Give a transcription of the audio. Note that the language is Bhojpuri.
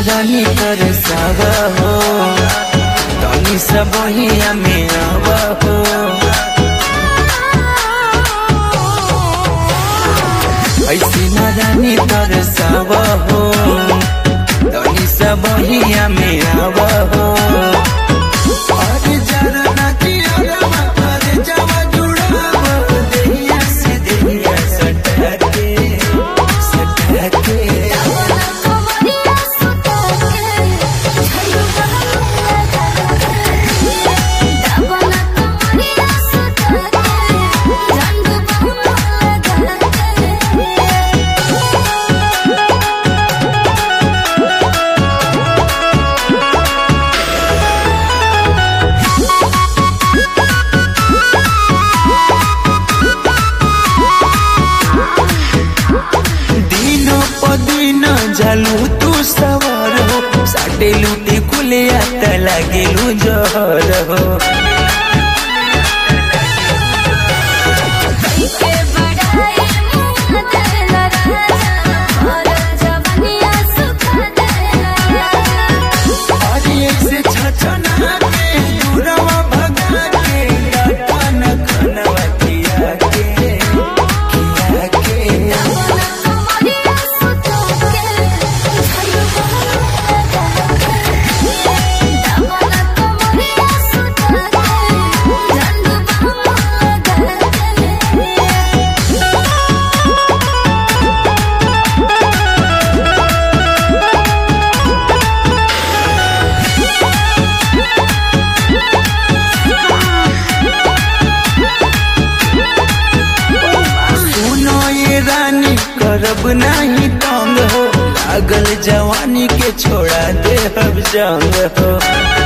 रानी कर सावा हो तनी सब हिया में आवा हो ऐसी न रानी कर सावा हो तनी सब हिया में आवा हो अरे जरा ना जिया अरे जावा जुड़ावा देहिया से देहिया सटा के सटा के कमरिया सुता के झलुआ दावना कमरिया सुता के रंग बहु लगा दिनो पदिन जालू तू सवार हो साडे लूटी खुले आता लागेलू जहर हो के बड़ाई मुँह देला राजा और जवनिया सुखा देला अरे ऐसे छछना के दूरवा भगा के डाटा न खनवा किया के किया के कमरिया सुता के झलुआ दावना कमरिया सुता के रंग बहु लगा सुनो ये रानी करब नहीं तंग हो लागल जवानी के छोड़ा दे अब जंग हो